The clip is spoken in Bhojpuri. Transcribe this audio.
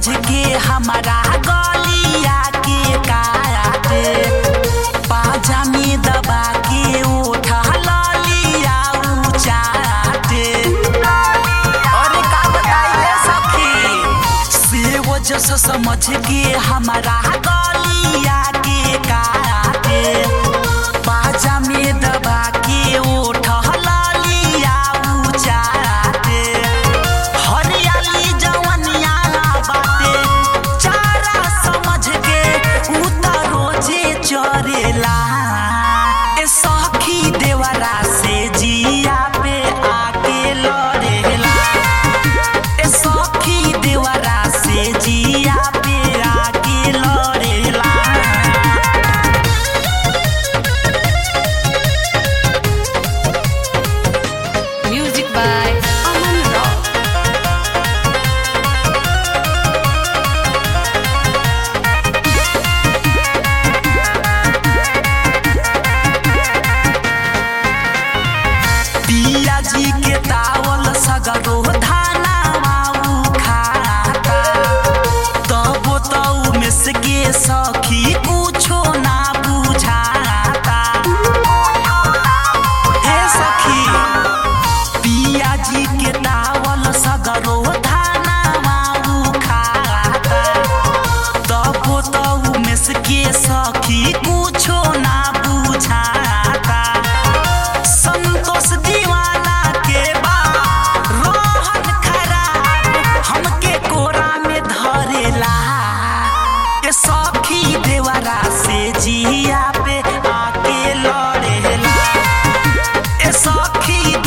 के हमारा गलिया के काटे पाजा में दबा के उठा ललिया चाटे अरे का बताइए सखी से वजह से समझ के हमारा गलिया के काटे पाजा में दबा के उठा ललिया चाटे हरियाली जवनिया बाटे चारा समझ के उतारो जे चरेला ए सखी देवरा से जिया पे आके लड़ेला ए सखी देवरा से जिया पे आके लड़ेला Music by Aman Rock. पिया जी के तावल सगरो धाना माऊ खाता तबो तऊ में से के सखी कुछो ना बुझाता हे सखी पिया जी के तावल सगरो धाना माऊ खाता तबो तऊ में से के सखी कुछो ना बुझाता संतोष दीवाना के बा रोहन खराब हमके कोरा में धरेला ये सखी देवरा से जिया पे आके लड़ेला ए सखी